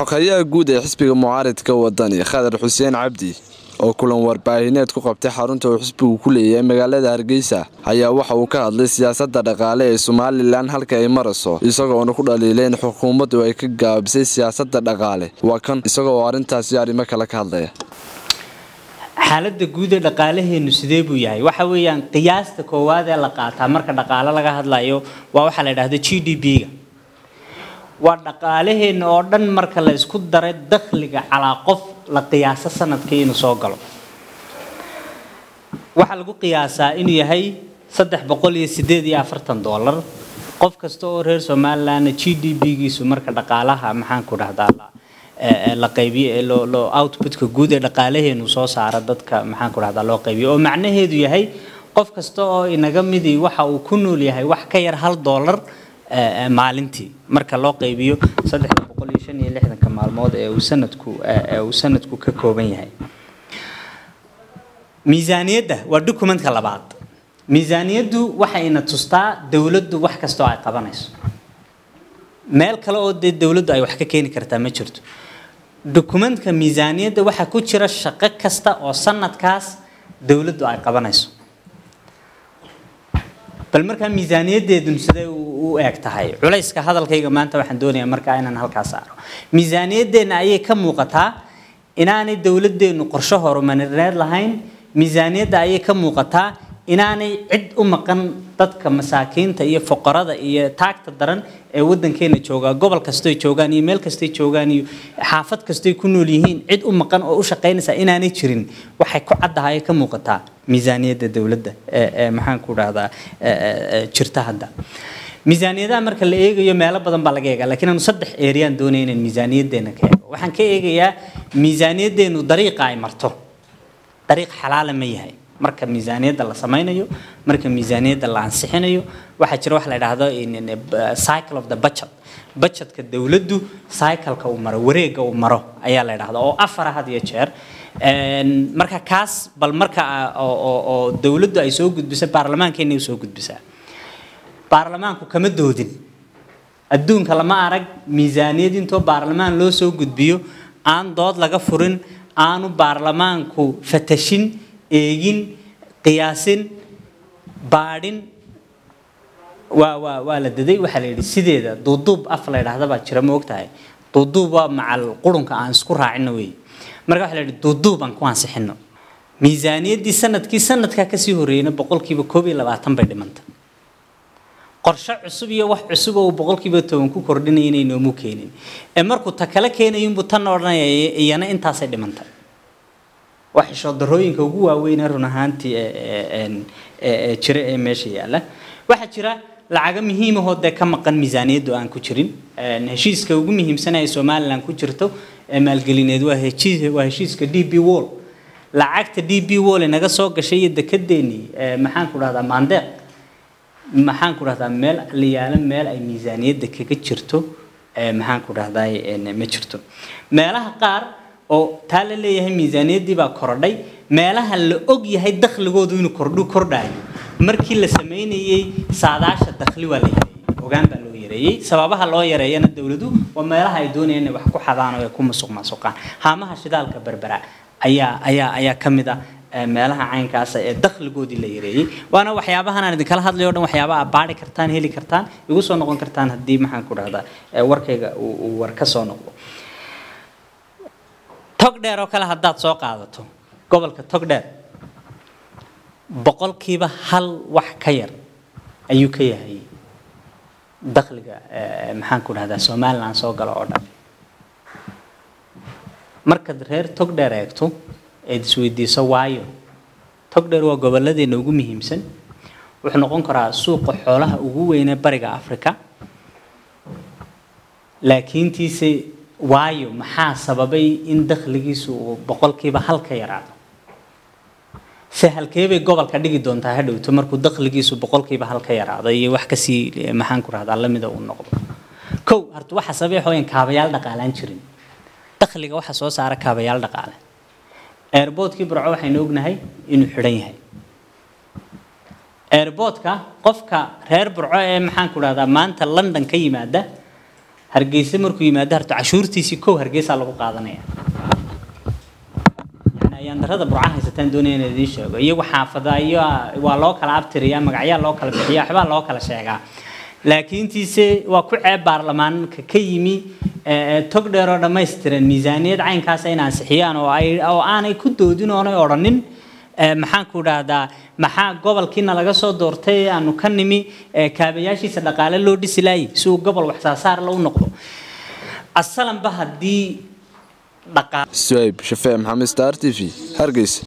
xoghayaha guud ee xisbiga mucaaridka wadani khadar xuseen cabdi oo kulan warbaahineed ku qabtay xarunta uu xisbigu ku leeyahay magaalada hargeysa ayaa waxa uu ka hadlay siyaasada dhaqaale ee somalilan halka ay marayso isagoona ku dhaliilay in xukuumaddu ay ka gaabisay siyaasada dhaqaale waa kan isagoo arrintaasi arrimo kale ka hadlaya xaaladda guud ee dhaqaalaheenu sidee buu yahay waxa weeyaan qiyaasta koowaad ee la qaataa marka dhaqaale laga hadlayo waa waxaa la yidhahda g d p-ga waa dhaqaalaheena oo dhan marka la isku daray dakhliga calaa qof la qiyaaso sanadkii inuu soo galo waxaa lagu qiyaasaa inuu yahay saddex boqol iyo sideed iyo afartan dollar qof kasta oo reer somalilandna g d p-giisu marka dhaqaalaha maxaan ku dhahdaa la qaybiyo ee loo loo outputka guud ee dhaqaalaheenu soo saara dadka maxaan ku dhahdaa loo qaybiyo oo macnaheedu yahay qof kasta oo inaga midii waxa uu ku nool yahay wax ka yar hal dollar maalintii marka loo qaybiyo saddexda boqol iyo shan iyo lixdanka maalmood ee uu sanadku ee uu sanadku ka kooban yahay miisaaniyadda waa documentka labaad miisaaniyaddu waxayna tustaa dowladdu wax kasta oo ay qabanayso meel kale oo dee dowladdu ay wax ka keeni kartaa ma jirto dokumentka miisaaniyadda waxaa ku jira shaqo kasta oo sanadkaas dowladdu ay qabanayso bal markaa miisaaniyaddeedun siday u eeg tahay culayska hadalkayga maanta waxaan doonayaa markaa inaan halkaa saaro miisaaniyaddeenna ayay ka muuqataa inaanay dowladdeenu qorshe horumarineed lahayn miisaaniyadda ayay ka muuqataa inaanay cid u maqan dadka masaakiinta iyo foqorada iyo taagta daran ee wadankeena joogaa gobol kastoy joogaan iyo meel kastay joogaan iyo xaafad kastoy ku nool yihiin cid u maqan oo u shaqaynaysa inaanay jirin waxay ku caddahay ka muuqataa miisaaniyadda dowladda ee maxaan ku dhahdaa jirta hadda miisaaniyadaha marka la eegayo meelo badan baa laga eegaa laakiin anu saddex eeriyaan doonaya inaan miisaaniyaddeena ka eego waxaan ka eegayaa miisaaniyaddeenu dariiqa ay marto dariiq xalaala ma yahay marka miisaaniyadda la samaynayo marka miisaaniyadda la ansixinayo waxaa jira wax la yidhaahdo cycle of the budget budgetka dowladdu cycleka uu maro wareegga uu maro ayaa la yidhahdaa oo afara had iyo jeer marka kaas bal marka oo dowladdu ay soo gudbisa baarlamaankeena u soo gudbisaa baarlamaanku kama doodin adduunka lama arag miisaaniyad intoo baarlamaan loo soo gudbiyo aan dood laga furin aanu baarlamaanku fatashin eegin qiyaasin baadhin waa waa waa la daday waxaa la yidhi sideeda duuduub af la yidhaahda baa jira ma ogtahay duuduub waa macal qurunka aan isku raacino weeye marka waxaa la yidhi duuduub aan ku ansixino miisaaniyaddii sanadkii sanadkaa kasii horreeyna boqolkiiba koob iyo labaatan bay dhimanta qorshe cusub iyo wax cusub oo uu boqolkiiba toban ku kordhinaya inay noomu keenin ee markuu ta kale keenayunbuu tan odhanaya iyana intaasay dhimantay waa xishooddarooyinka ugu waaweyna run ahaantii jira ee meesha yaalla waxaa jira lacago muhiimahoo dee ka maqan miisaaniyaddu aan ku jirin heshiiska ugu muhiimsan ee somaliland ku jirto ee maalgelineed waa waa heshiiska d b wall lacagta d b wall inaga soo gashay iyo dekedeennii maxaan ku dhahdaa maandeeq maxaan ku dhahdaa meel liyaalo meel ay miisaaniyadda kaga jirto maxaan ku dhahdaa ma jirto meelaha qaar oo taa la leeyahay miisaaniyaddii baa korodhay meelaha la og yahay dakhligoodu inuu kordhu kordhayo markii la sameynayey saadaasha dakhli waa la yareeyey ogaan baa loo yareeyey sababaha loo yareeyana dowladu waa meelaha ay doonayaan inay wax ku xadaan oo ay ku masuq maasuqaan haamaha shidaalka berbera ayaa ayaa ayaa ka mid ah meelaha caynkaasa ee dakhligoodii la yareeyey waana waxyaabahan aan idinkala hadlayo o dhan waxyaabaha baari kartaan heli kartaan igu soo noqon kartaan haddii maxaan ku dhahdaa warkayga uu war ka soo noqdo tog dheer oo kale haddaad soo qaadato gobolka tog dheer boqolkiiba hal wax ka yar ayuu ka yahay dakhliga maxaan ku dhahdaa somaliland soo galo oo dhan markaad reer tog dheer eegto eed isweydiiso waayo tog dheer waa gobolladeena ugu muhiimsan wuxuu noqon karaa suuqa xoolaha ugu weyne bariga africa laakiintiise waayo maxaa sababay in dakhligiisu uu boqolkiiba hal ka yaraado se halkeebay gobolka dhigi doontaa ha dhowto markuu dakhligiisu boqolkiiba hal ka yaraado iyo wax kasii maxaan ku rahdaa lamida uu noqdo kow horta waxa sababay waxaweyaan kaabayaal dhaqaalaan jirin dakhliga waxa soo saara kaabayaal dhaqaale airboodkii burco waxaynu ognahay inuu xidhan yahay airboodka qofka reer burco ee maxaan ku dhahdaa maanta london ka yimaada hargeysa markuu yimaado harto cashuurtiisii kow hargeysa lagu qaadanaya yani ayaan darada burca haysataan doonaya inaan idiin sheego iyagu xaafada iyo waa loo kala abtiriyaa magacyaa loo kala bixiya waxbaa loo kala sheegaa laakiintiise waa ku ceeb baarlamaanka ka yimi tog dheer oo dhammaystiran miisaaniyad caynkaas in ansixiyaan oo ay oo aanay ku doodin oonay odhanin maxaan ku dhahdaa maxaa gobolkiina laga soo doortay aanu ka nimi kaabayaashiisa dhaqaale loo dhisi laayay si uu gobol waxsaasaar la u noqdo asalanba haddii suhayb shafee maxamed star t v hargeysa